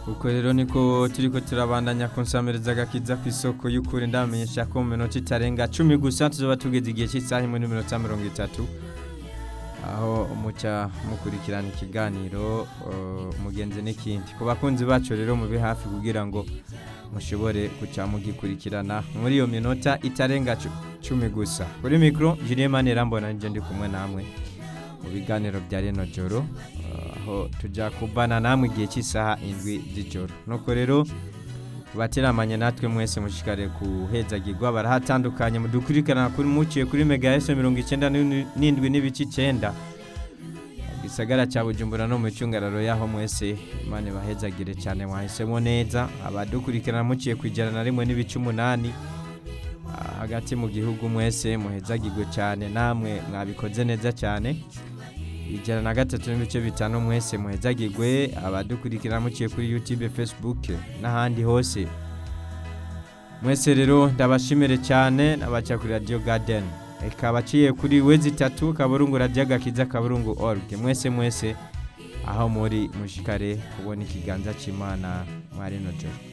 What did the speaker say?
uko rero niko turiko turabandanya kunsamereza agakiza ku isoko y'ukuri ndamenyesha ko mu minota itarenga cumi gusa tuzoba tugeze igihe cy'isaha imwe n'iminota mirongo itatu aho muca mukurikirana ikiganiro uh, mugenzi n'ikindi ku bakunzi bacu rero mube hafi kugira ngo mushobore guca mugikurikirana muri iyo minota itarenga cu- cumi gusa kuri mikoro Julien Manera mbona nje ndi kumwe namwe mu biganiro bya reno joro uh, aho tujya kubana namwe igihe cy'isaha indwi z'ijoro nuko rero bateramanye natwe mwese mushikare kuhezagirwa barahatandukanye mudukurikirana kuri muciye kuri mega ese mirongo icyenda n'indwi n'ibice icyenda gisagara cya bujumbura no mu cyungararo yaho mwese imana bahezagire cyane mwahisemo neza abadukurikirana muciye ku ijana na rimwe n'ibice umunani Ah, hagati mu gihugu mwese muhezagirwe cyane namwe mwabikoze neza cyane ijana na gatatu n'ibice bitanu mwese muhezagirwe abadukurikirana muciye kuri youtube facebook n'ahandi hose mwese rero ndabashimire cyane n'abaca kuri radio garden reka abaciye kuri wezi itatu kaburungu radio gakiza kaburungu org mwese mwese aho muri mushikare kubona ikiganza cy'imana mwari no joro